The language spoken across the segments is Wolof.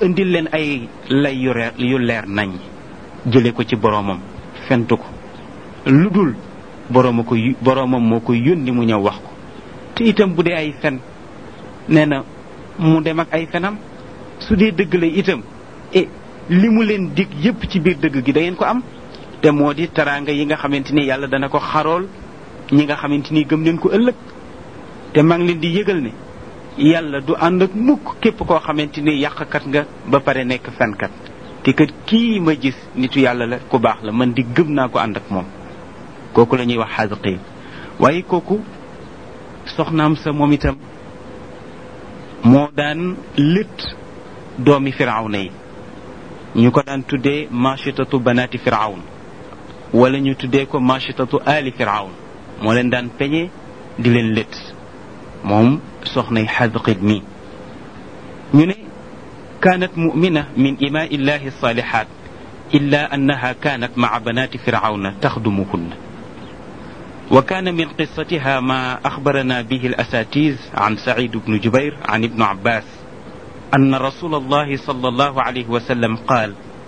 indil leen ay lay yu reer yu leer nañ jële ko ci boroomam fentu ko lu dul borooma ko boroomam moo ko yónni mu ñëw wax ko te itam bu dee ay fen nee na mu dem ak ay fenam su dee dëgg la itam e li mu leen dig yépp ci biir dëgg gi da ngeen ko am te moo di taraanga yi nga xamante ni yàlla dana ko xarool ñi nga xamante ni gëm leen ko ëllëg te maa ngi leen di yëgal ne yàlla du ànd ak mukk képp koo xamante ni yàqkat nga ba pare nekk fenkat te kat kii ma gis nitu yàlla la ku baax la man di gëm naa ko ànd ak moom kooku la ñuy wax xaadiqiin waaye kooku soxnaam sa moom itam moo daan lët doomi firawna yi ñu ko daan tuddee machitatu banaati firawn wala ñu tuddee ko machitatu ali firawn moo leen daan peñe di leen lët moom soxnay xadqit mi ñu ne kaanat mumina min imaa illahi salihat illa annaha kaanat maa banaati firawna taxdumuhunna وكان من قصتها ما أخبرنا به الأساتيذ عن سعيد بن جبير عن ابن عباس أن رسول الله صلى الله عليه وسلم قال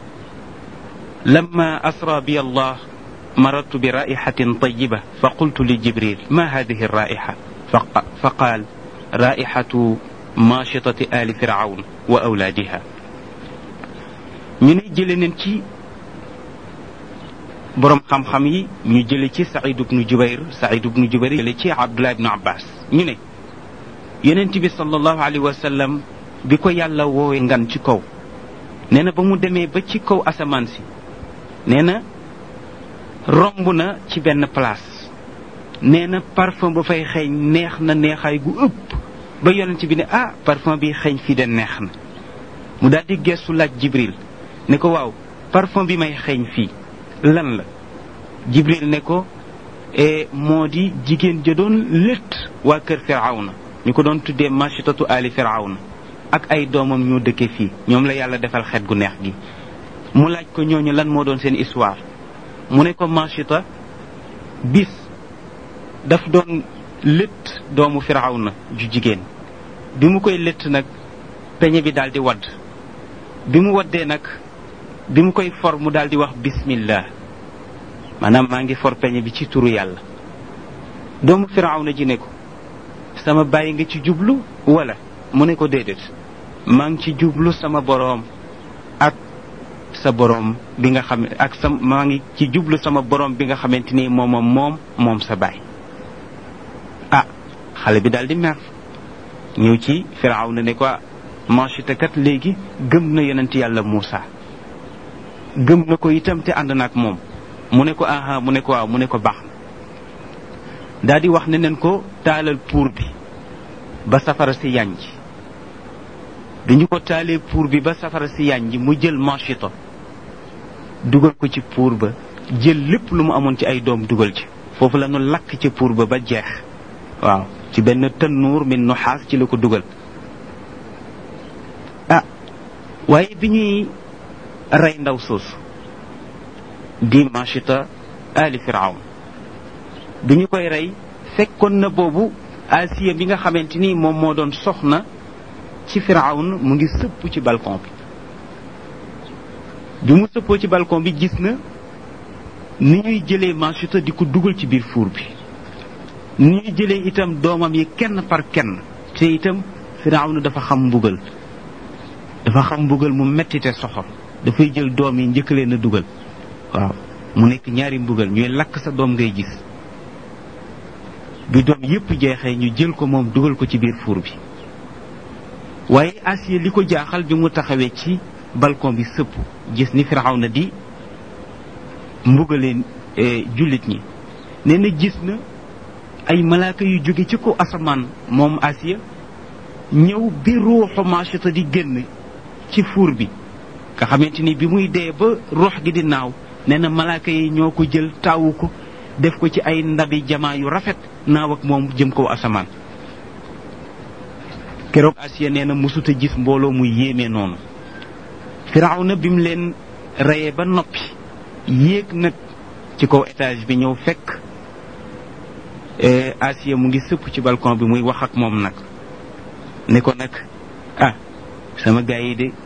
لما أسرى بي الله مررت برائحة طيبة فقلت لجبريل ما هذه الرائحة فقال رائحة ماشطة آل فرعون وأولادها من جلنتي borom xam-xam yi ñu jële ci Saïd ibnu Jubayr Saïd ibnu Jubayr jële ci Abdullah ibnu Abbas ñu ne yonent bi sallallahu alayhi wa sallam bi ko yàlla woowee ngan ci kaw nee na ba mu demee ba ci kaw asamaan si nee na romb na ci benn place nee na parfum ba fay xeeñ neex na neexaay gu ëpp ba yonent bi ne ah parfum bi xeeñ fii de neex na mu daal di gestu laaj Jibril ne ko waaw parfum bi may xeeñ fii lan la jibril ne ko moo di jigéen ja doon létt waa kër firawna ñu ko doon tuddee machitatu ali firawna ak ay doomam ñoo dëkke fii ñoom la yàlla defal xet gu neex gi mu laaj ko ñooñu lan moo doon seen histoire mu ne ko machita bis daf doon létt doomu firawna ju jigéen bi mu koy létt nag peñe bi daal di wadd bi mu waddee nag bi mu koy for mu daal di wax bismillah maanaam maa ngi for peñe bi ci turu yàlla doomu firawna ji ne ko sama bàyyi nga ci jublu wala mu ne ko déedéet maa ngi ci jublu sama boroom ak sa boroom bi nga xam ak sa maa ngi ci jublu sama boroom bi nga xamante ni moom moom moom sa baay ah xale bi daal di mer ñëw ci firawna ne ko manchita kat léegi gëm na yonent yàlla Muusa gëm na ko itam te ànd na ak moom mu ne ko aha mu ne ko waaw mu ne ko baax na daal di wax ne neen ko taalal puur bi ba safara si yànj dañu ko taalee puur bi ba safara si yànj mu jël manchito dugal ko ci puur ba jël lépp lu mu amoon ci ay doom dugal ci foofu la nu lakk ci puur ba ba jeex waaw ci benn tannuur min nuxaas ci la ko dugal ah waaye bi ñuy rey ndaw soosu di machita ali firawn bi ñu koy rey fekkoon na boobu asiya bi nga xamante ni moom moo doon soxna ci firawn mu ngi sëpp ci balcon bi bi mu sëppoo ci balcon bi gis na ni ñuy jëlee machita di ko dugal ci biir fuur bi ni ñuy jëlee itam doomam yi kenn par kenn te itam firawn dafa xam mbugal dafa xam mbugal mu metti te soxor dafay jël doom yi njëkk leen a dugal waaw mu nekk ñaari mbugal ñuy lakk sa doom ngay gis bi doom yépp jeexee ñu jël ko moom dugal ko ci biir fuur bi waaye Asiya li ko jaaxal bi mu taxawee ci balcon bi sëpp gis ni Firawna di mbugaleen jullit ñi nee na gis na ay malaaka yu jóge ci ko asamaan moom Asiya ñëw bi ruuxu Maachita di génn ci fuur bi nga xamante ni bi muy dee ba ruux gi di naaw nee na malaaka yi ñoo ko jël taawu ko def ko ci ay ndabi jamaa yu rafet naaw ak moom jëm kaw asamaan keroog Asiya nee na mësuta gis mbooloo mu yéeme noonu Firawna bi mu leen reyee ba noppi yéeg nag ci kaw étage bi ñëw fekk Asiya mu ngi sëpp ci balcon bi muy wax ak moom nag ne ko nag ah sama gars yi de